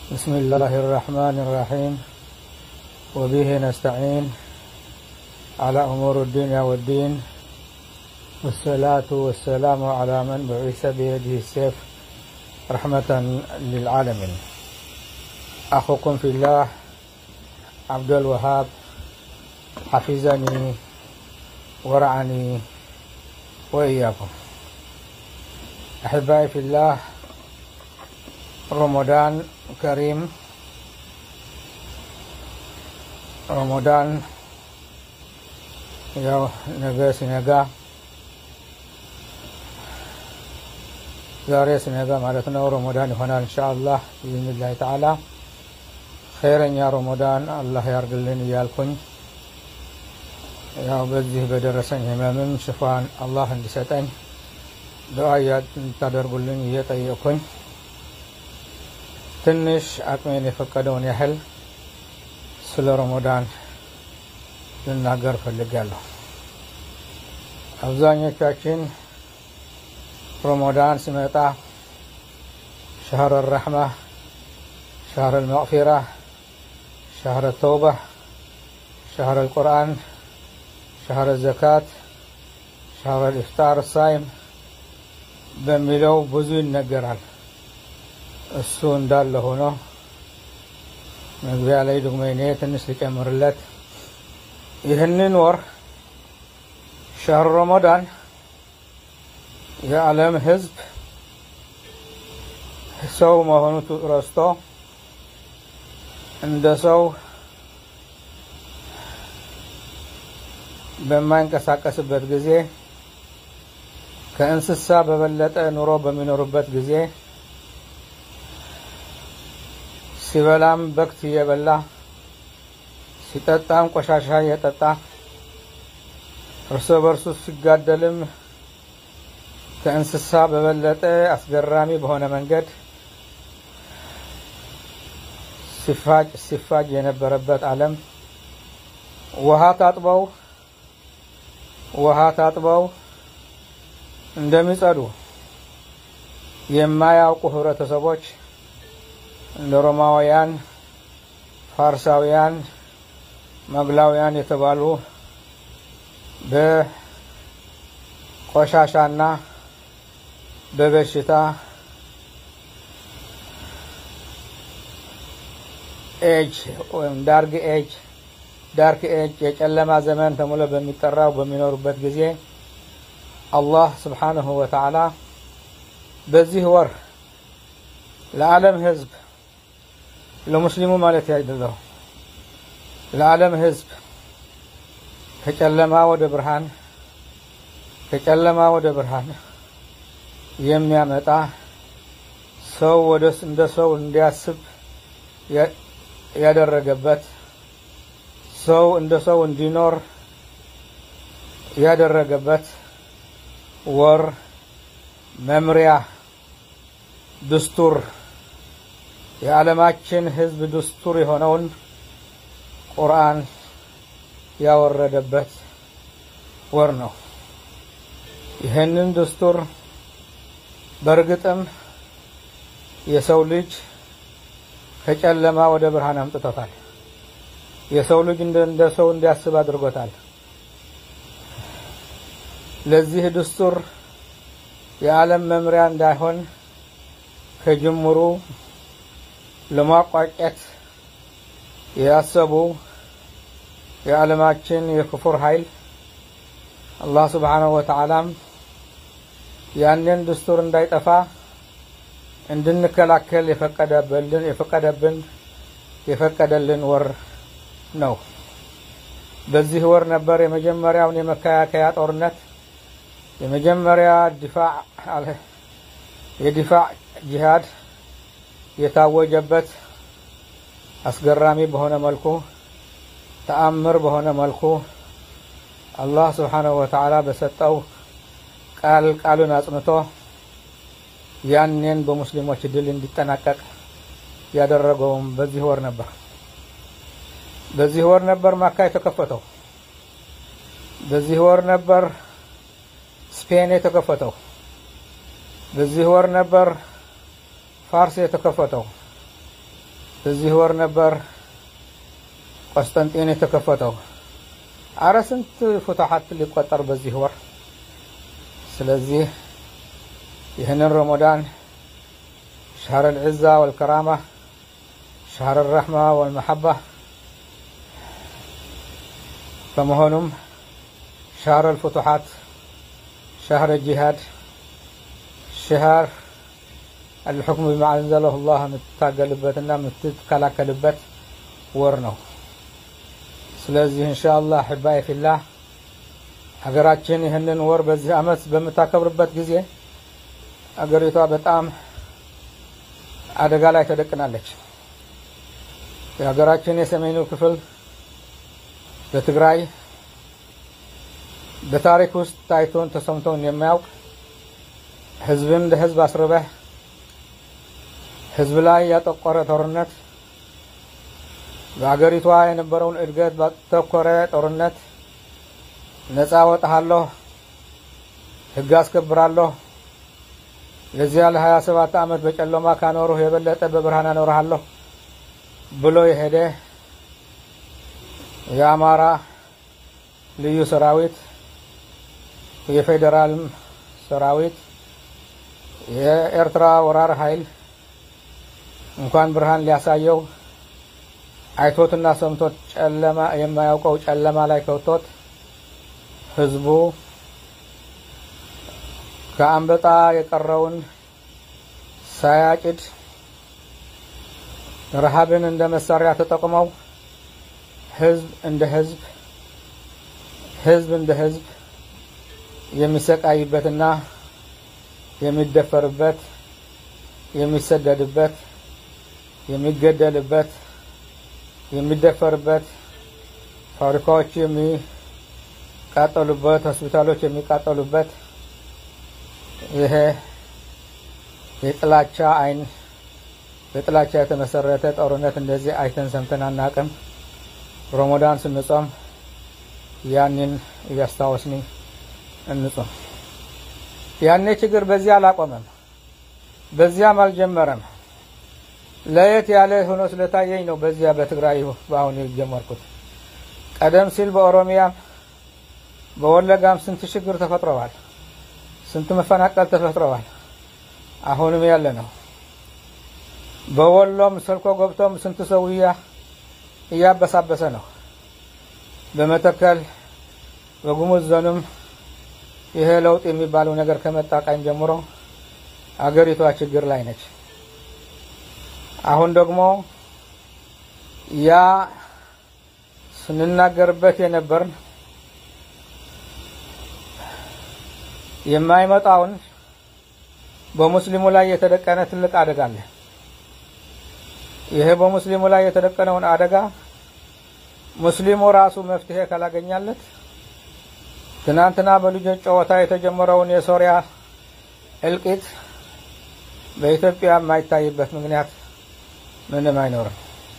بسم الله الرحمن الرحيم وبه نستعين على أمور الدنيا والدين والصلاة والسلام على من بعث بيده السيف رحمة للعالمين أخوكم في الله عبد الوهاب حفظني ورعني وإياكم أحبائي في الله رمضان كريم ረመዳን ያው ነገ ሲነጋ ዛሬ ሲነጋ ማለት ነው ረመዳን ይሆናል እንሻአላህ ብኢዝኒላህ ተዓላ ኸይረኛ ረመዳን አላህ ያርግልን እያልኩኝ ያው በዚህ በደረሰኝ ህመምም ሽፋን አላህ እንዲሰጠኝ ዱዓ እንድታደርጉልኝ እየጠየቅኩኝ ትንሽ አቅሜን የፈቀደውን ያህል ስለ ረመዳን ልናገር ፈልጋለሁ። አብዛኞቻችን ረመዳን ሲመጣ ሸህር ረሕማ፣ ሸህር ልመቅፊራ፣ ሸህር ተውባ፣ ሸህር ልቁርአን፣ ሸህር ዘካት፣ ሸህር ልኢፍጣር ሳይም በሚለው ብዙ ይነገራል። እሱ እንዳለ ሆኖ መግቢያ ላይ ደግሞ እኔ ትንሽ ልጨምርለት። ይህንን ወር ሸህር ረመዳን የዓለም ሕዝብ ሰው መሆኑ ረስቶ እንደ ሰው በማይንቀሳቀስበት ጊዜ ከእንስሳ በበለጠ ኑሮ በሚኖሩበት ጊዜ ሲበላም በክት እየበላ ሲጠጣም ቆሻሻ እየጠጣ እርስ በርሱ ሲጋደልም ከእንስሳ በበለጠ አስገራሚ በሆነ መንገድ ሲፋጭ ሲፋጅ የነበረበት ዓለም ውሃ ታጥበው ውሃ ታጥበው እንደሚጸዱ የማያውቁ ህብረተሰቦች እንደ ሮማውያን፣ ፋርሳውያን፣ መግላውያን የተባሉ በቆሻሻና በበሽታ ኤጅ ወይም ዳርክ ኤጅ ዳርክ ኤጅ የጨለማ ዘመን ተብሎ በሚጠራው በሚኖሩበት ጊዜ አላህ ስብሓንሁ ወተዓላ በዚህ ወር ለዓለም ህዝብ ለሙስሊሙ ማለት አይደለሁ ለዓለም ህዝብ ከጨለማ ወደ ብርሃን ከጨለማ ወደ ብርሃን የሚያመጣ ሰው ወደ እንደ ሰው እንዲያስብ ያደረገበት ሰው እንደ ሰው እንዲኖር ያደረገበት ወር መምሪያ ድስቱር የዓለማችን ህዝብ ድስቱር የሆነውን ቁርአን ያወረደበት ወር ነው። ይህንን ድስቱር በእርግጥም የሰው ልጅ ከጨለማ ወደ ብርሃን አምጥቶታል። የሰው ልጅ እንደ ሰው እንዲያስብ አድርጎታል። ለዚህ ድስቱር የዓለም መምሪያ እንዳይሆን ከጅምሩ ለማቋጨት ያሰቡ የዓለማችን የክፉር ኃይል አላህ ስብሓነሁ ወተዓላም ያንን ድስቱር እንዳይጠፋ እንድንከላከል የፈቀደብልን የፈቀደብን የፈቀደልን ወር ነው። በዚህ ወር ነበር የመጀመሪያውን የመከላከያ ጦርነት የመጀመሪያ ዲፋዕ የዲፋዕ ጂሃድ የታወጀበት አስገራሚ በሆነ መልኩ ተአምር በሆነ መልኩ አላህ ስብሓነሁ ወተዓላ በሰጠው ቃል ቃሉን አጽንቶ ያንን በሙስሊሞች ድል እንዲጠናቀቅ ያደረገውም በዚህ ወር ነበር። በዚህ ወር ነበር ማካ የተከፈተው። በዚህ ወር ነበር ስፔን የተከፈተው። በዚህ ወር ነበር ፋርስ የተከፈተው። እዚህ ወር ነበር ቆስጠንጢን የተከፈተው። አረ ስንት ፉትሐት ሊቆጠር በዚህ ወር። ስለዚህ ይህንን ረመዳን ሸህር ልዕዛ ወልከራማ ሸህር ረሕማ ወልመሐባ በመሆኑም ሸህር ልፍቱሓት ሸህር ጂሃድ ሸህር አልሑክሙ ቢማ አንዘለሁ ላህ የምትታገልበትና የምትከላከልበት ወር ነው። ስለዚህ እንሻ አላህ ሕባይ ፊላህ ሀገራችን ይህንን ወር በዚህ ዓመት በምታከብርበት ጊዜ አገሪቷ በጣም አደጋ ላይ ተደቅናለች። የሀገራችን የሰሜኑ ክፍል በትግራይ በታሪክ ውስጥ ታይቶን ተሰምቶን የማያውቅ ህዝብን እንደ ህዝብ አስርበህ ህዝብ ላይ ያጠቆረ ጦርነት በአገሪቷ የነበረውን እድገት ባተኮረ ጦርነት ነፃ ወጣሃለሁ፣ ህግ አስከብራለሁ፣ ለዚያ ለሀያ ሰባት ዓመት በጨለማ ካኖሩህ የበለጠ በብርሃን አኖርሃለሁ ብሎ የሄደ የአማራ ልዩ ሰራዊት የፌዴራልም ሰራዊት የኤርትራ ወራር ኃይል እንኳን ብርሃን ሊያሳየው አይቶትና ሰምቶት ጨለማ የማያውቀው ጨለማ ላይ ከውቶት ህዝቡ ከአንበጣ የቀረውን ሳያጭድ ረሃብን እንደ መሳሪያ ተጠቅመው ህዝብ እንደ ህዝብ ህዝብ እንደ ህዝብ የሚሰቃይበትና የሚደፈርበት የሚሰደድበት የሚገደልበት የሚደፈርበት ፋብሪካዎች የሚቃጠሉበት ሆስፒታሎች የሚቃጠሉበት ይሄ የጥላቻ አይን በጥላቻ የተመሰረተ ጦርነት እንደዚህ አይተን ሰምተን አናቅም። ረመዳን ስንጾም ያንን እያስታወስኒ እንጾም። ያኔ ችግር በዚያ አላቆመም፣ በዚያም አልጀመረም። ለየት ያለ ሆኖ ስለታየኝ ነው በዚያ በትግራይ በአሁኑ የጀመርኩት። ቀደም ሲል በኦሮሚያም በወለጋም ስንት ችግር ተፈጥረዋል፣ ስንት መፈናቀል ተፈጥረዋል። አሁንም ያለ ነው። በወሎም ሰልኮ ገብቶም ስንት ሰውያ እያበሳበሰ ነው። በመተከል በጉሙዝ ዞንም ይሄ ለውጥ የሚባለው ነገር ከመጣ ቀን ጀምሮ አገሪቷ ችግር ላይ ነች። አሁን ደግሞ ያ ስንናገርበት የነበርን የማይመጣውን በሙስሊሙ ላይ የተደቀነ ትልቅ አደጋ አለ። ይሄ በሙስሊሙ ላይ የተደቀነውን አደጋ ሙስሊሙ ራሱ መፍትሄ ካላገኛለት ትናንትና በልጆች ጨዋታ የተጀመረውን የሶሪያ እልቂት በኢትዮጵያ የማይታይበት ምክንያት ምንም አይኖርም።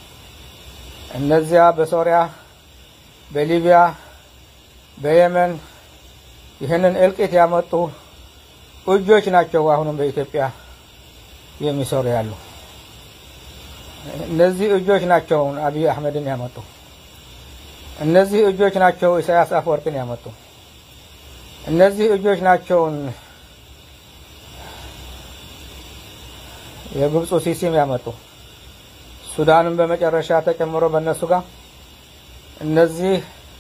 እነዚያ በሶሪያ፣ በሊቢያ፣ በየመን ይህንን እልቂት ያመጡ እጆች ናቸው አሁንም በኢትዮጵያ የሚሰሩ ያሉ። እነዚህ እጆች ናቸው አብይ አህመድን ያመጡ። እነዚህ እጆች ናቸው ኢሳያስ አፈወርቅን ያመጡ። እነዚህ እጆች ናቸውን የግብፁ ሲሲም ያመጡ። ሱዳንም በመጨረሻ ተጨምሮ በእነሱ ጋር እነዚህ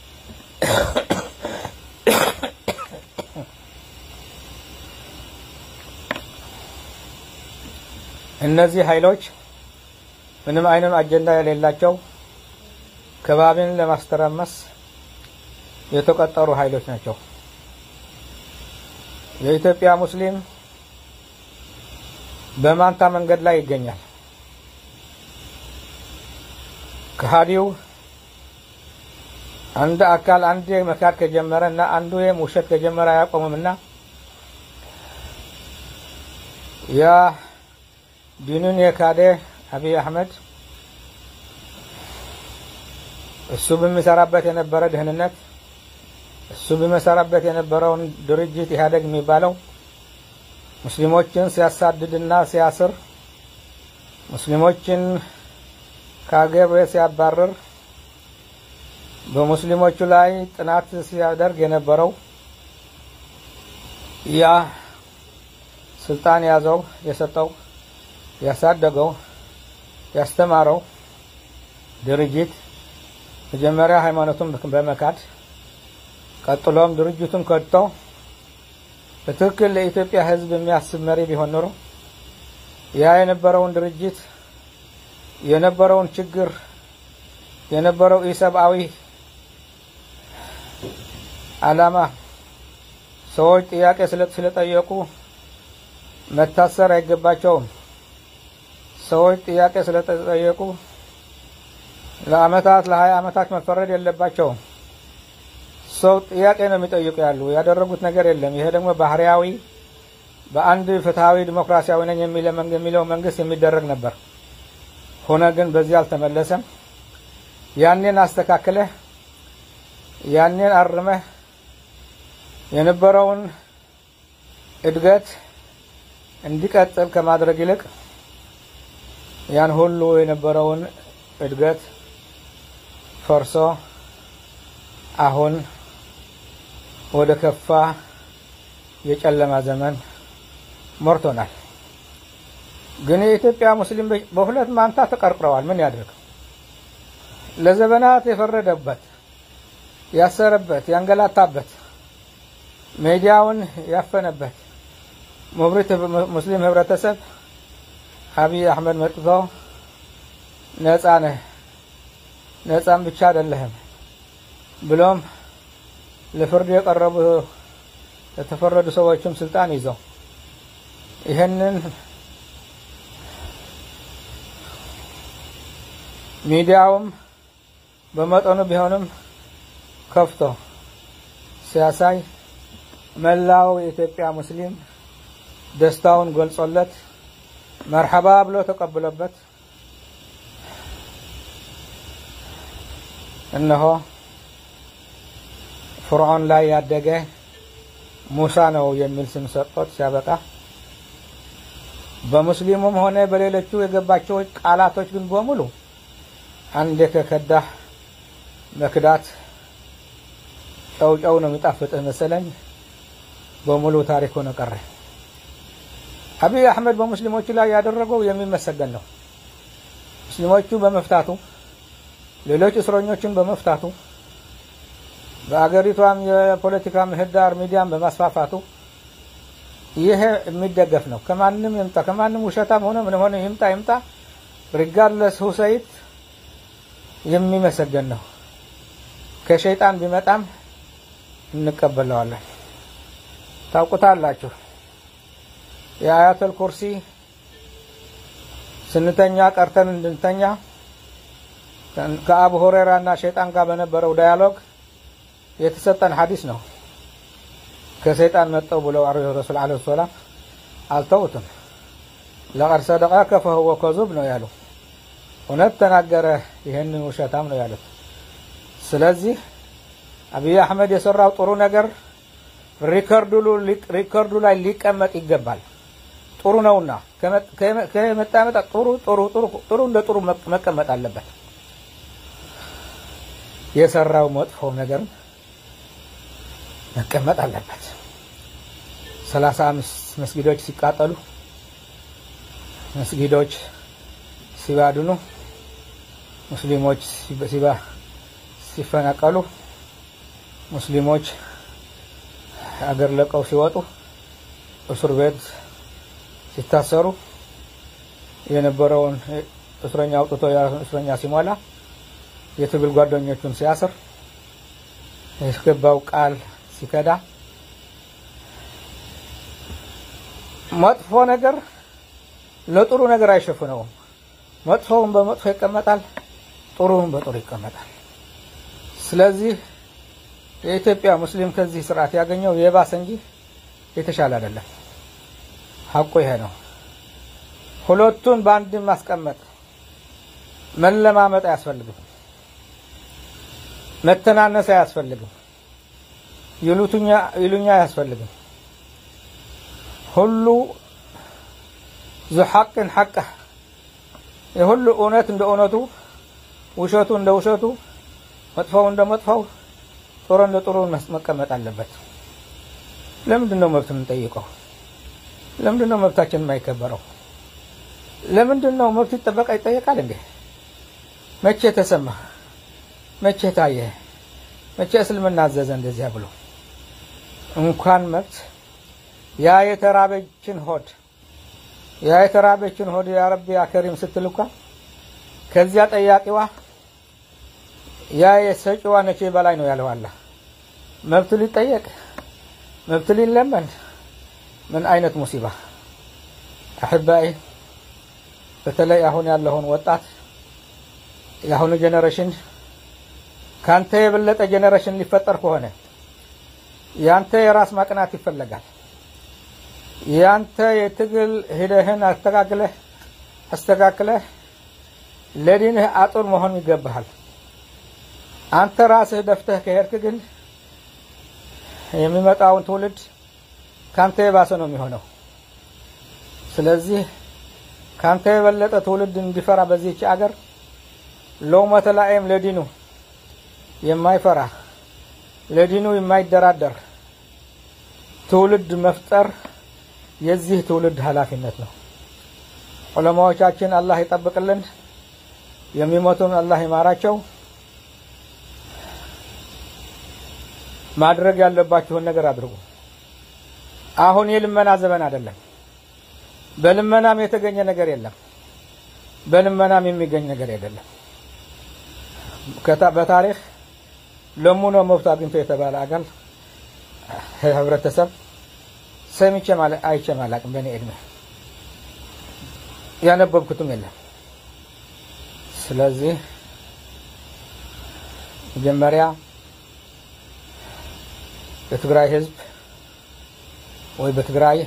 እነዚህ ኃይሎች ምንም አይነት አጀንዳ የሌላቸው ከባቢን ለማስተራመስ የተቀጠሩ ኃይሎች ናቸው። የኢትዮጵያ ሙስሊም በማንታ መንገድ ላይ ይገኛል። ከሃዲው አንድ አካል አንድ መካድ ከጀመረ እና አንዱ ውሸት ከጀመረ አያቆምም እና ያ ዲኑን የካደ አብይ አህመድ እሱ በሚሰራበት የነበረ ደህንነት እሱ በሚሰራበት የነበረውን ድርጅት ኢህአዴግ የሚባለው ሙስሊሞችን ሲያሳድድና ሲያስር ሙስሊሞችን ከሀገር ቤት ሲያባርር በሙስሊሞቹ ላይ ጥናት ሲያደርግ የነበረው ያ ስልጣን ያዘው የሰጠው ያሳደገው ያስተማረው ድርጅት መጀመሪያ ሃይማኖቱን በመካድ ቀጥሎም ድርጅቱን ከድቶ በትክክል ለኢትዮጵያ ሕዝብ የሚያስብ መሪ ቢሆን ኖሮ ያ የነበረውን ድርጅት የነበረውን ችግር የነበረው ኢሰብአዊ ዓላማ ሰዎች ጥያቄ ስለጠየቁ መታሰር አይገባቸውም። ሰዎች ጥያቄ ስለተጠየቁ ለአመታት ለሀያ አመታት መፈረድ የለባቸውም። ሰው ጥያቄ ነው የሚጠይቁ ያሉ ያደረጉት ነገር የለም። ይሄ ደግሞ ባህሪያዊ በአንድ ፍትሐዊ ዲሞክራሲያዊ ነኝ የሚለው መንግስት የሚደረግ ነበር። ሆነ ግን በዚህ አልተመለሰም። ያኔን አስተካክለህ ያኔን አርመህ የነበረውን እድገት እንዲቀጥል ከማድረግ ይልቅ ያን ሁሉ የነበረውን እድገት ፈርሶ አሁን ወደ ከፋ የጨለማ ዘመን ሞርቶናል። ግን የኢትዮጵያ ሙስሊም በሁለት ማንታ ተቀርቅረዋል። ምን ያድርግ? ለዘመናት የፈረደበት፣ ያሰረበት፣ ያንገላታበት፣ ሜዲያውን ያፈነበት ሙብሪት ሙስሊም ህብረተሰብ አብይ አህመድ መጥቶ ነጻ ነህ፣ ነጻም ብቻ አይደለህም ብሎም ለፍርድ የቀረቡ የተፈረዱ ሰዎችም ስልጣን ይዘው ይህንን ሚዲያውም በመጠኑ ቢሆንም ከፍቶ ሲያሳይ መላው የኢትዮጵያ ሙስሊም ደስታውን ገልጾለት መርሐባ ብሎ ተቀብሎበት እነሆ ፍርዖን ላይ ያደገ ሙሳ ነው የሚል ስም ሰጥቶት ሲያበቃ በሙስሊሙም ሆነ በሌሎቹ የገባቸው ቃላቶች ግን በሙሉ አንዴ ከከዳህ መክዳት ጨው ነው የሚጣፍጥህ መሰለኝ በሙሉ ታሪክ ሆነ ቀረ። አብይ አህመድ በሙስሊሞቹ ላይ ያደረገው የሚመሰገን ነው። ሙስሊሞቹ በመፍታቱ ሌሎች እስረኞችን በመፍታቱ በአገሪቷም የፖለቲካ ምህዳር ሚዲያን በማስፋፋቱ ይሄ የሚደገፍ ነው። ከማንም ይምጣ ከማንም ውሸታም ሆነ ምን ሆነ ይምጣ ይምጣ ሪጋርለስ ሁሰይት የሚመሰገን ነው። ከሸይጣን ቢመጣም እንቀበለዋለን። ታውቁታላችሁ። የአያተል ኩርሲ ስንተኛ ቀርተን እንድንተኛ ከአቡ ሁሬራ እና ሸይጣን ጋር በነበረው ዳያሎግ የተሰጠን ሐዲስ ነው። ከሰይጣን መጠው ብለው ረሱል ዓለይሂ ሰላም አልተውትም። ለቀድ ሰደቀከ ፈሁወ ከዙብ ነው ያሉ። እውነት ተናገረ፣ ይህንን ውሸታም ነው ያሉት። ስለዚህ አብይ አህመድ የሰራው ጥሩ ነገር ሪከርዱ ላይ ሊቀመጥ ይገባል። ጥሩ ነውና ከመጣ መጣ ጥሩ ጥሩ ጥሩ ጥሩ እንደ ጥሩ መቀመጥ አለበት። የሰራው መጥፎ ነገር መቀመጥ አለበት። ሰላሳ አምስት መስጊዶች ሲቃጠሉ፣ መስጊዶች ሲባድኑ፣ ሙስሊሞች ሲፈናቀሉ፣ ሙስሊሞች አገር ለቀው ሲወጡ፣ እስር ቤት ሲታሰሩ የነበረውን እስረኛ አውጥቶ እስረኛ ሲሞላ የትግል ጓደኞቹን ሲያስር ያስገባው ቃል ሲከዳ መጥፎ ነገር ለጥሩ ነገር አይሸፍነውም። መጥፎውን በመጥፎ ይቀመጣል፣ ጥሩውን በጥሩ ይቀመጣል። ስለዚህ የኢትዮጵያ ሙስሊም ከዚህ ስርዓት ያገኘው የባሰ እንጂ የተሻለ አይደለም። ሀቁ ይሄ ነው። ሁለቱን በአንድ ማስቀመጥ መለማመጥ አያስፈልግም። መተናነስ አያስፈልግም። ይሉኛ አያስፈልግም። ሁሉ ዙ ሐቅን ሐቀህ የሁሉ እውነት እንደ እውነቱ ውሸቱ እንደ ውሸቱ፣ መጥፎው እንደ መጥፎው፣ ጥሩ እንደ ጥሩ መቀመጥ አለበት። ለምንድን ነው መብት የምንጠይቀው? ለምንድን ነው መብታችን የማይከበረው? ለምንድን ነው መብት ይጠበቃ ይጠየቃል እንዴ? መቼ ተሰማ? መቼ ታየ? መቼ እስልምና አዘዘ እንደዚያ ብሎ? እንኳን መብት ያ የተራበችን ሆድ ያ የተራበችን ሆድ ያ ረቢ ያ ከሪም ስትል እንኳ ከዚያ ጠያቂዋ ያ የሰጪዋ ነቼ በላይ ነው ያለው አላህ። መብት ሊጠየቅ መብት ሊለመን ምን አይነት ሙሲባ አሕባይ በተለይ አሁን ያለውን ወጣት የአሁኑ ጄኔሬሽን ካንተ የበለጠ ጄኔሬሽን ሊፈጠር ከሆነ ያንተ የራስ ማቅናት ይፈለጋል። ያንተ የትግል ሂደህን አስተካክለህ አስተካክለህ ለዲንህ አጡር መሆን ይገባሃል። አንተ ራስህ ደፍተህ ከሄድክ ግን የሚመጣውን ትውልድ ካንተ የባሰ ነው የሚሆነው። ስለዚህ ካንተ የበለጠ ትውልድ እንዲፈራ በዚህች አገር ሎመተ ላኢም ለዲኑ የማይፈራ ለዲኑ የማይደራደር ትውልድ መፍጠር የዚህ ትውልድ ኃላፊነት ነው። ዑለማዎቻችን አላህ ይጠብቅልን፣ የሚሞቱን አላህ ይማራቸው። ማድረግ ያለባችሁን ነገር አድርጉ። አሁን የልመና ዘመን አይደለም። በልመናም የተገኘ ነገር የለም። በልመናም የሚገኝ ነገር አይደለም። በታሪክ ለሙኖ መብት አግኝቶ የተባለ አገል ህብረተሰብ ሰምቼ አይቼም አላቅም። በእኔ እድሜ ያነበብኩትም የለም። ስለዚህ መጀመሪያ የትግራይ ህዝብ ወይ በትግራይ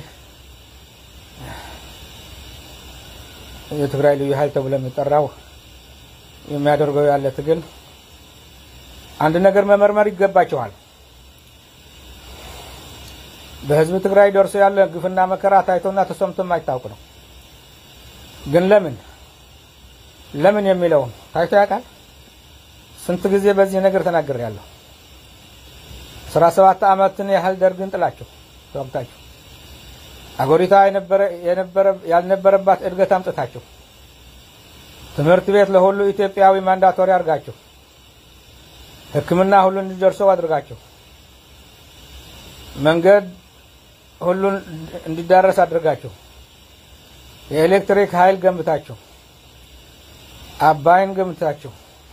የትግራይ ልዩ ኃይል ተብሎ የሚጠራው የሚያደርገው ያለ ትግል አንድ ነገር መመርመር ይገባቸዋል። በህዝብ ትግራይ ደርሶ ያለ ግፍና መከራ ታይቶና ተሰምቶ የማይታወቅ ነው። ግን ለምን ለምን የሚለውን ታይቶ ያውቃል? ስንት ጊዜ በዚህ ነገር ተናግሬያለሁ። አስራ ሰባት ዓመትን ያህል ደርግን ጥላችሁ ተወግታችሁ አገሪቷ ያልነበረባት እድገት አምጥታችሁ ትምህርት ቤት ለሁሉ ኢትዮጵያዊ ማንዳቶሪ አድርጋችሁ ሕክምና ሁሉ እንዲደርሰው አድርጋችሁ መንገድ ሁሉን እንዲዳረስ አድርጋችሁ የኤሌክትሪክ ኃይል ገንብታችሁ አባይን ገንብታችሁ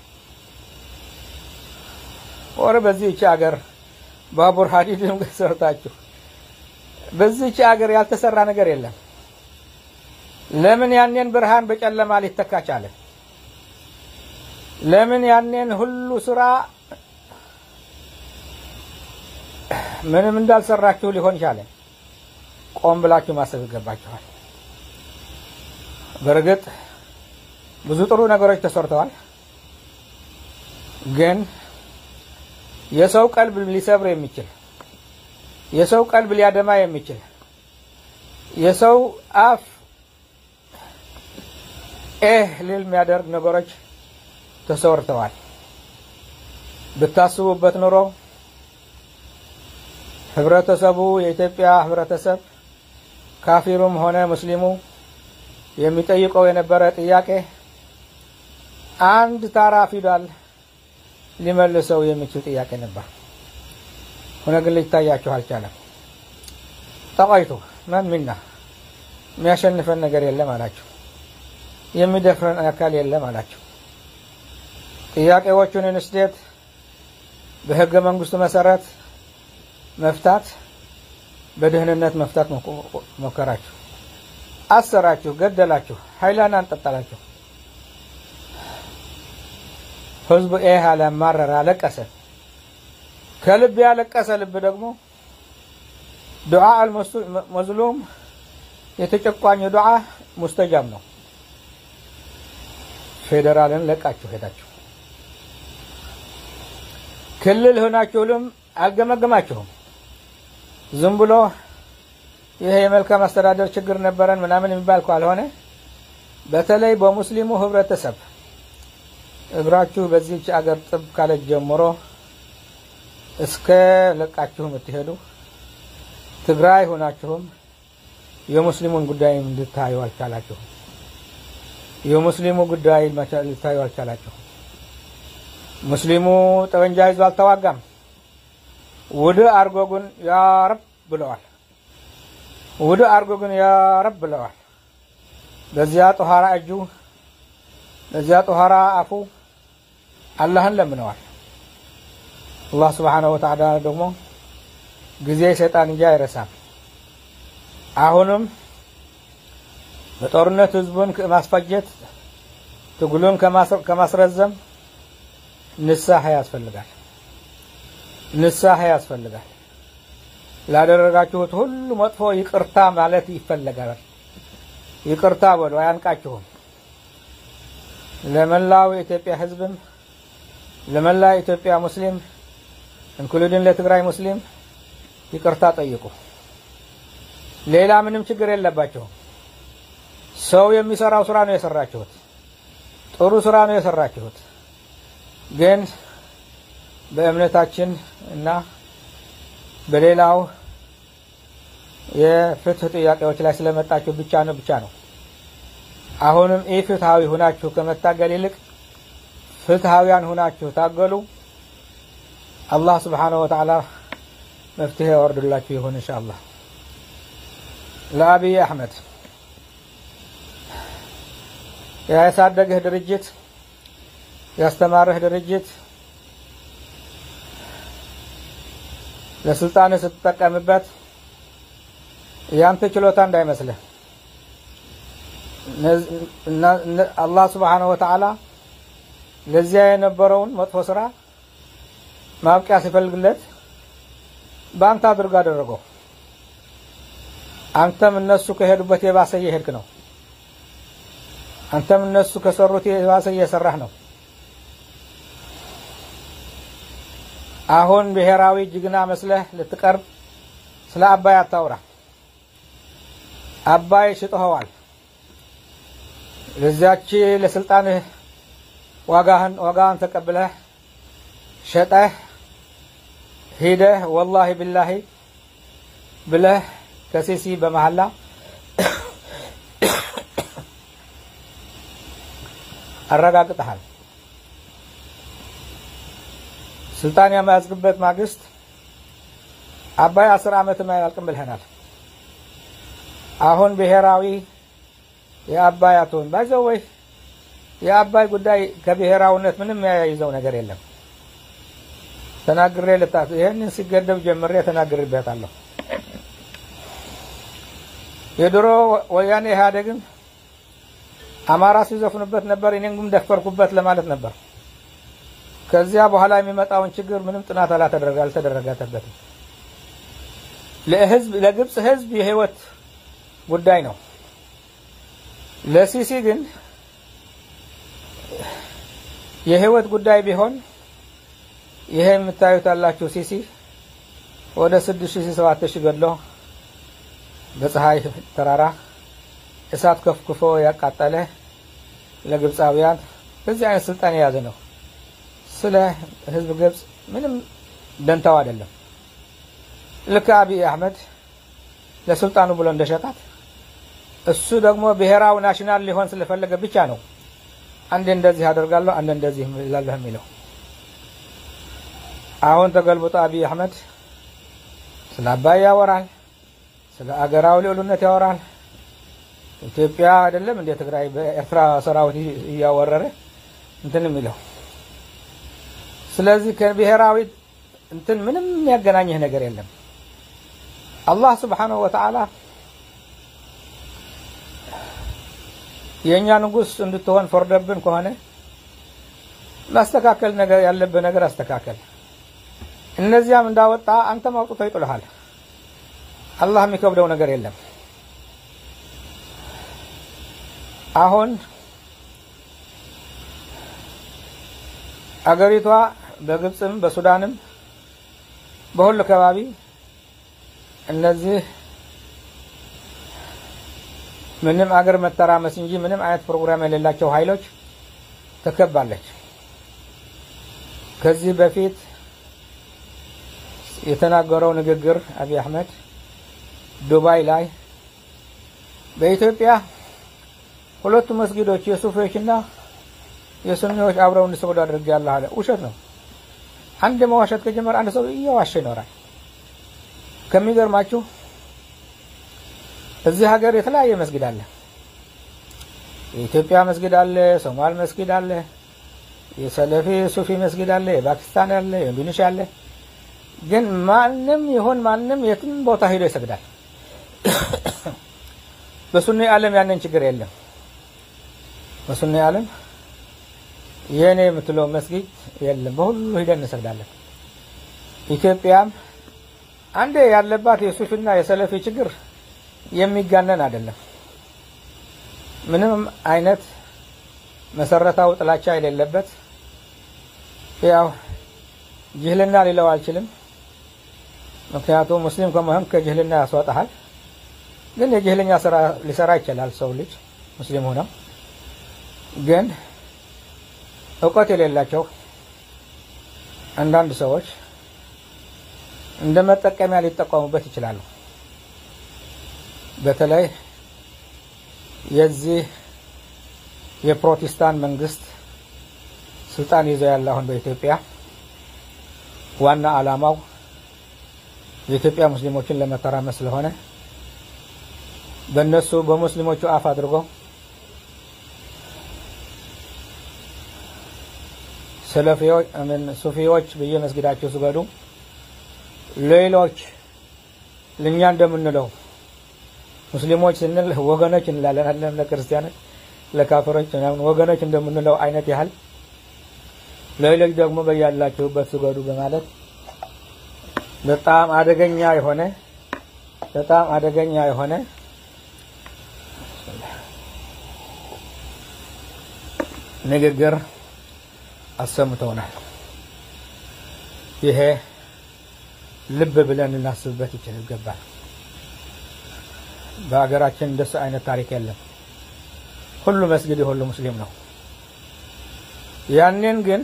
ወረ በዚህች ሀገር ባቡር ሀዲድም ሰርታችሁ በዚህች ሀገር ያልተሰራ ነገር የለም። ለምን ያኔን ብርሃን በጨለማ ሊተካ ቻለ? ለምን ያኔን ሁሉ ስራ ምንም እንዳልሰራችሁ ሊሆን ቻለ? ቆም ብላችሁ ማሰብ ይገባችኋል። በእርግጥ ብዙ ጥሩ ነገሮች ተሰርተዋል። ግን የሰው ቀልብ ሊሰብር የሚችል የሰው ቀልብ ሊያደማ የሚችል የሰው አፍ ኤህ ሊል የሚያደርግ ነገሮች ተሰርተዋል። ብታስቡበት ኑሮ ህብረተሰቡ የኢትዮጵያ ህብረተሰብ ካፊሩም ሆነ ሙስሊሙ የሚጠይቀው የነበረ ጥያቄ አንድ ታራ ፊደል ሊመልሰው የሚችል ጥያቄ ነበር። ሆነ ግን ሊታያችሁ አልቻለም። ጠቋይቶ ማን ሚና የሚያሸንፈን ነገር የለም አላቸው። የሚደፍረን አካል የለም አላቸው። ጥያቄዎቹን እንስዴት በህገ መንግስቱ መሰረት መፍታት በደህንነት መፍታት ሞከራችሁ። አሰራችሁ፣ ገደላችሁ፣ ሀይላን አንጠጣላችሁ። ህዝቡ ይህ አለ፣ ማረረ፣ አለቀሰ። ከልብ ያለቀሰ ልብ ደግሞ ዱዓ አልመዝሉም የተጨቋኝ ዱዓ ሙስተጃብ ነው። ፌዴራልን ለቃችሁ ሄዳችሁ ክልል ሆናችሁልም አልገመገማችሁም። ዝም ብሎ ይሄ የመልካም አስተዳደር ችግር ነበረን ምናምን የሚባል ካልሆነ በተለይ በሙስሊሙ ህብረተሰብ እግራችሁ በዚህች አገር ጥብ ካለች ጀምሮ እስከ ለቃችሁ የምትሄዱ ትግራይ ሆናችሁም የሙስሊሙን ጉዳይ እንድታዩ አልቻላችሁም። የሙስሊሙ ጉዳይ ልታዩ አልቻላችሁም። ሙስሊሙ ጠመንጃ ይዞ አልተዋጋም። ውድ አርጎ ግን ያረብ ብለዋል። ውድ አርጎ ግን ያረብ ብለዋል። በዚያ ጦሃራ እጁ በዚያ ጦሃራ አፉ አላህን ለምነዋል። አላህ ስብሓነሁ ወተዓላ ደግሞ ጊዜ ሰይጣን እንጂ አይረሳም። አሁንም በጦርነት ህዝቡን ማስፈጀት ትግሉን ከማስረዘም ንስሐ ያስፈልጋል። ንስሐ ያስፈልጋል። ላደረጋችሁት ሁሉ መጥፎ ይቅርታ ማለት ይፈለጋል። ይቅርታ በሉ፣ አያንቃችሁም። ለመላው የኢትዮጵያ ህዝብም ለመላው የኢትዮጵያ ሙስሊም እንክሉድን ለትግራይ ሙስሊም ይቅርታ ጠይቁ። ሌላ ምንም ችግር የለባቸውም። ሰው የሚሰራው ስራ ነው የሰራችሁት። ጥሩ ስራ ነው የሰራችሁት። ግን በእምነታችን እና በሌላው የፍትህ ጥያቄዎች ላይ ስለመጣችሁ ብቻ ነው ብቻ ነው። አሁንም ኢ ፍትሃዊ ሁናችሁ ከመታገል ይልቅ ፍትሃዊያን ሁናችሁ ታገሉ። አላህ ስብሓነሁ ወተዓላ መፍትሄ ያወርድላችሁ ይሁን ኢንሻአላህ። ለአብይ አሕመድ ያሳደግህ ድርጅት ያስተማርህ ድርጅት ለስልጣን ስትጠቀምበት ያንተ ችሎታ እንዳይመስልህ። አላህ ስብሓነሁ ወተዓላ ለዚያ የነበረውን መጥፎ ስራ ማብቂያ ሲፈልግለት በአንተ አድርጎ አደረገው። አንተም እነሱ ከሄዱበት የባሰ እየሄድክ ነው። አንተም እነሱ ከሰሩት የባሰ እየሰራህ ነው። አሁን ብሔራዊ ጀግና መስለህ ልትቀርብ ስለ አባይ አታውራ። አባይ ሽጠኸዋል። ለዚያች ለስልጣንህ ዋጋህን ዋጋህን ተቀብለህ ሸጠህ ሂደህ ወላሂ ቢላሂ ብለህ ከሲሲ በመሐላ አረጋግጠሃል። ስልጣን የመያዝክበት ማግስት አባይ አስር ዓመትም አያልቅም ብልኸናል። አሁን ብሔራዊ የአባይ አትሆን ባይዘው ወይ የአባይ ጉዳይ ከብሔራዊነት ምንም ያያይዘው ነገር የለም። ተናግሬ ልታት ይህንን ሲገደብ ጀምሬ ተናግሬበታለሁ። የድሮ ወያኔ ኢህአዴግም አማራ ሲዘፍኑበት ነበር፣ እኔም ግን ደፈርኩበት ለማለት ነበር። ከዚያ በኋላ የሚመጣውን ችግር ምንም ጥናት አላተደረገ አልተደረገበትም። ለህዝብ ለግብጽ ህዝብ የህይወት ጉዳይ ነው። ለሲሲ ግን የህይወት ጉዳይ ቢሆን ይሄ የምታዩት ያላችሁ ሲሲ ወደ ስድስት ሺህ ሰባት ሺህ ገድሎ በፀሐይ ተራራ እሳት ከፍክፎ ያቃጠለ ለግብፃውያን በዚህ አይነት ስልጣን የያዘ ነው። ስለ ህዝብ ግብፅ ምንም ደንታው አይደለም። ልክ አብይ አህመድ ለስልጣኑ ብሎ እንደሸጣት እሱ ደግሞ ብሔራዊ ናሽናል ሊሆን ስለፈለገ ብቻ ነው አንዴ እንደዚህ አደርጋለሁ አንዴ እንደዚህ እላለሁ የሚለው። አሁን ተገልብጦ አብይ አህመድ ስለ አባይ ያወራል፣ ስለ አገራዊ ልዕሉነት ያወራል። ኢትዮጵያ አይደለም እንደ ትግራይ በኤርትራ ሰራዊት እያወረረ እንትን የሚለው። ስለዚህ ከብሔራዊ እንትን ምንም የሚያገናኝህ ነገር የለም። አላህ ስብሓነሁ ወተዓላ የእኛ ንጉሥ እንድትሆን ፈርደብን ከሆነ ማስተካከል ነገር ያለብህ ነገር አስተካከል። እነዚያም እንዳወጣ አንተም አውጥቶ ይጥልሃል። አላህ የሚከብደው ነገር የለም። አሁን አገሪቷ በግብፅም በሱዳንም በሁሉ ከባቢ እነዚህ ምንም አገር መተራመስ እንጂ ምንም አይነት ፕሮግራም የሌላቸው ኃይሎች ተከባለች። ከዚህ በፊት የተናገረው ንግግር አብይ አህመድ ዱባይ ላይ በኢትዮጵያ ሁለቱ መስጊዶች የሱፊዎችና የሱኒዎች አብረው እንዲሰግዱ አድርጌያለሁ አለ። ውሸት ነው። አንድ መዋሸት ከጀመረ አንድ ሰው እየዋሸ ይኖራል። ከሚገርማችሁ እዚህ ሀገር የተለያየ መስጊድ አለ። የኢትዮጵያ መስጊድ አለ፣ ሶማል መስጊድ አለ፣ የሰለፊ ሱፊ መስጊድ አለ፣ የፓኪስታን አለ፣ የኢንዶኔሽያ አለ። ግን ማንም ይሁን ማንም የትም ቦታ ሄዶ ይሰግዳል። በሱኒ ዓለም ያንን ችግር የለም። በሱኒ ዓለም የኔ የምትለው መስጊድ የለም። በሁሉ ሂደን እንሰግዳለን። ኢትዮጵያም አንዴ ያለባት የሱፊና የሰለፊ ችግር የሚጋነን አይደለም። ምንም አይነት መሰረታዊ ጥላቻ የሌለበት ያው ጅህልና ሊለው አልችልም። ምክንያቱም ሙስሊም ከመሆን ከጅህልና ያስወጣሃል። ግን የጅህልኛ ስራ ሊሰራ ይችላል ሰው ልጅ ሙስሊም ሆነው ግን እውቀት የሌላቸው አንዳንድ ሰዎች እንደ መጠቀሚያ ሊጠቀሙበት ይችላሉ። በተለይ የዚህ የፕሮቴስታንት መንግስት ስልጣን ይዞ ያለ አሁን በኢትዮጵያ ዋና ዓላማው የኢትዮጵያ ሙስሊሞችን ለመተራመስ ስለሆነ በእነሱ በሙስሊሞቹ አፍ አድርጎ ሰለፊዎች ምን ሱፊዎች በየመስጊዳቸው ስገዱ፣ ሌሎች ለእኛ እንደምንለው ሙስሊሞች ስንል ወገኖች እንላለን አለም ለክርስቲያኖች ለካፈሮች ምናምን ወገኖች እንደምንለው አይነት ያህል ሌሎች ደግሞ በያላችሁበት ስገዱ በማለት በጣም አደገኛ የሆነ በጣም አደገኛ የሆነ ንግግር አሰምተውናል። ይሄ ልብ ብለን ልናስብበት ይችል ይገባል። በሀገራችን እንደሱ አይነት ታሪክ የለም። ሁሉ መስጊድ የሁሉ ሙስሊም ነው። ያንን ግን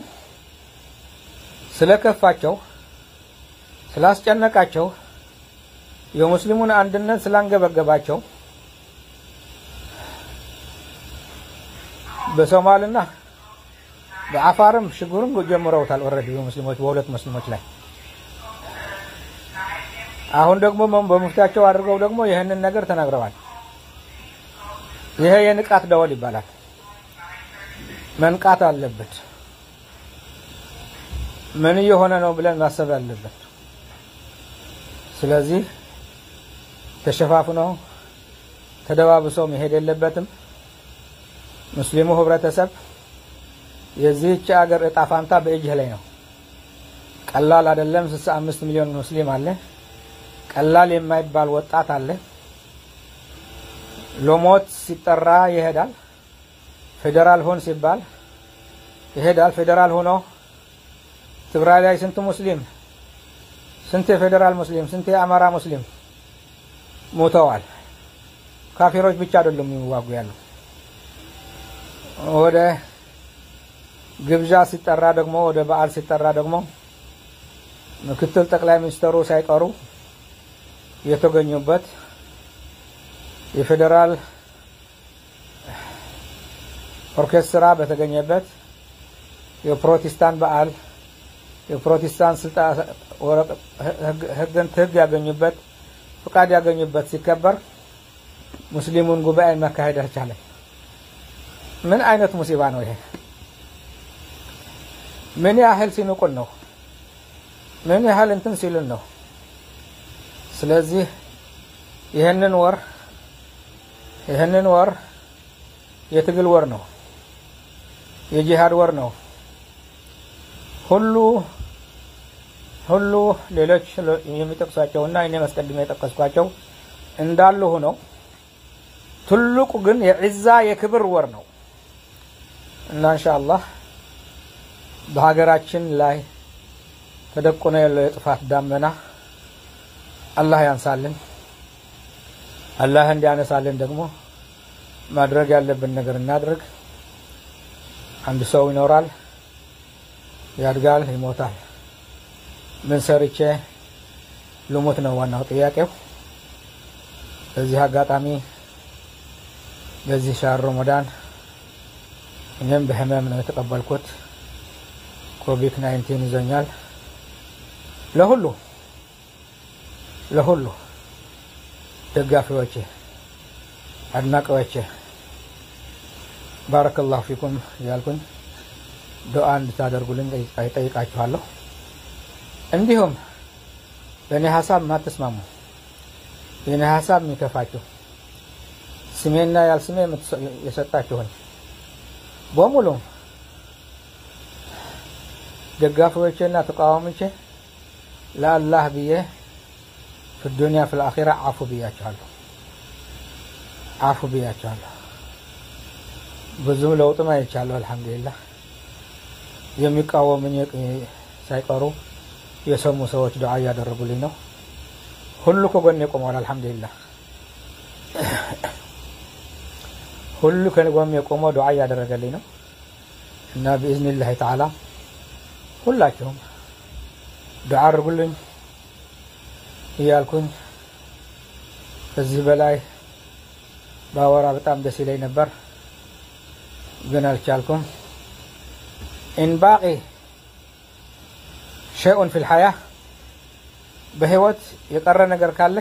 ስለከፋቸው ስላስጨነቃቸው የሙስሊሙን አንድነት ስላንገበገባቸው በሶማልና በአፋርም ሽጉርም ጀምረውታል። ኦልሬዲ በሙስሊሞች በሁለት ሙስሊሞች ላይ አሁን ደግሞ በሙፍቲያቸው አድርገው ደግሞ ይህንን ነገር ተናግረዋል። ይሄ የንቃት ደወል ይባላል። መንቃት አለበት። ምን እየሆነ ነው ብለን ማሰብ አለበት። ስለዚህ ተሸፋፍኖ ተደባብሶ መሄድ የለበትም። ሙስሊሙ ህብረተሰብ የዚህች ሀገር እጣ ፋንታ በእጅህ ላይ ነው። ቀላል አይደለም። ስልሳ አምስት ሚሊዮን ሙስሊም አለ። ቀላል የማይባል ወጣት አለ። ሎሞት ሲጠራ ይሄዳል። ፌዴራል ሆን ሲባል ይሄዳል። ፌዴራል ሆኖ ትግራይ ላይ ስንት ሙስሊም ስንት የፌዴራል ሙስሊም ስንት የአማራ ሙስሊም ሞተዋል። ካፊሮች ብቻ አይደሉም የሚዋጉ ያሉ ወደ ግብዣ ሲጠራ ደግሞ ወደ በዓል ሲጠራ ደግሞ ምክትል ጠቅላይ ሚኒስትሩ ሳይቀሩ የተገኙበት የፌዴራል ኦርኬስትራ በተገኘበት የፕሮቴስታንት በዓል የፕሮቴስታንት ስልጣን ህግን ህግ ያገኙበት ፍቃድ ያገኙበት ሲከበር ሙስሊሙን ጉባኤ መካሄድ አልቻለም። ምን አይነት ሙሲባ ነው ይሄ? ምን ያህል ሲንቁን ነው? ምን ያህል እንትን ሲሉን ነው? ስለዚህ ይህንን ወር ይህንን ወር የትግል ወር ነው፣ የጂሃድ ወር ነው። ሁሉ ሁሉ ሌሎች የሚጠቅሷቸውና እኔ መስቀድሜ የጠቀስኳቸው እንዳሉ ሆነው ትልቁ ግን የዒዛ የክብር ወር ነው እና ኢንሻአላህ በሀገራችን ላይ ተደቁኖ ያለው የጥፋት ዳመና አላህ ያንሳልን። አላህ እንዲያነሳልን ደግሞ ማድረግ ያለብን ነገር እናድርግ። አንድ ሰው ይኖራል ያድጋል፣ ይሞታል። ምን ሰርቼ ልሞት ነው ዋናው ጥያቄው። በዚህ አጋጣሚ በዚህ ሻር ረመዳን እኔም በህመም ነው የተቀበልኩት። ኮቪድ ናይንቲን ይዞኛል። ለሁሉ ለሁሉ ደጋፊዎቼ፣ አድናቂዎቼ ባረከላሁ ፊኩም እያልኩኝ ዱዓ እንድታደርጉልኝ ጠይቃችኋለሁ። እንዲሁም በእኔ ሀሳብ የማትስማሙ የእኔ ሀሳብ የሚከፋችሁ ስሜና ያልስሜ የሰጣችሁኝ በሙሉ ደጋፊዎቼና ተቃዋሚዎቼ ለአላህ ብዬ ፊዱንያ ፊልአኺራ አፉ ብያችኋለሁ። አፉ ብያችኋለሁ። ብዙም ለውጥም አይቻለሁ። አልሐምዱሊላህ የሚቃወሙኝ ሳይቀሩ የሰሙ ሰዎች ዱዓ እያደረጉልኝ ነው። ሁሉ ከጎኔ ቆመዋል። አልሐምዱሊላህ ሁሉ ከጎኔ ቆመው ዱዓ እያደረገልኝ ነው እና ብኢዝኒላህ ተዓላ ሁላችሁም ዱዓ አድርጉልኝ እያልኩኝ ከዚህ በላይ ባወራ በጣም ደስ ይለኝ ነበር፣ ግን አልቻልኩም። ኢን ባቂ ሸይኡን ፊል ሐያ በህይወት የቀረ ነገር ካለ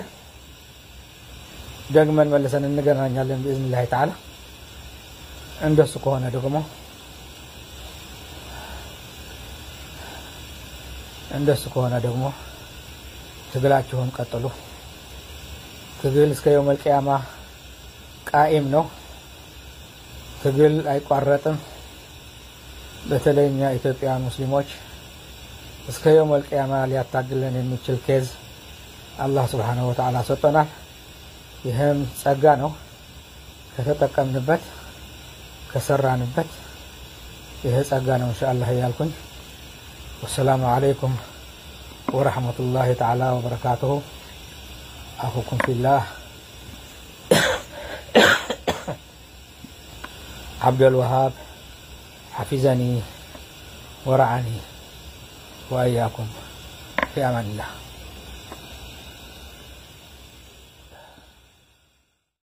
ደግመን መልሰን እንገናኛለን ብኢዝኒላህ ተዓላ። እንደሱ ከሆነ ደግሞ እንደሱ ከሆነ ደግሞ ትግላችሁን ቀጥሉ። ትግል እስከ የውመል ቂያማ ቃኢም ነው። ትግል አይቋረጥም። በተለይ እኛ ኢትዮጵያውያን ሙስሊሞች እስከ የውመል ቂያማ ሊያታግለን የሚችል ኬዝ አላህ ስብሓነሁ ወተዓላ ሰጥቶናል። ይህም ጸጋ ነው። ከተጠቀምንበት ከሰራንበት ይህ ጸጋ ነው እንሻአላህ እያልኩኝ ወሰላሙ አለይኩም ወረሕመቱላሂ ተዓላ ወበረካቱሁ አኹኩም ፊላህ ዓብደልወሃብ حفظني ورعني وإياكم في أمان الله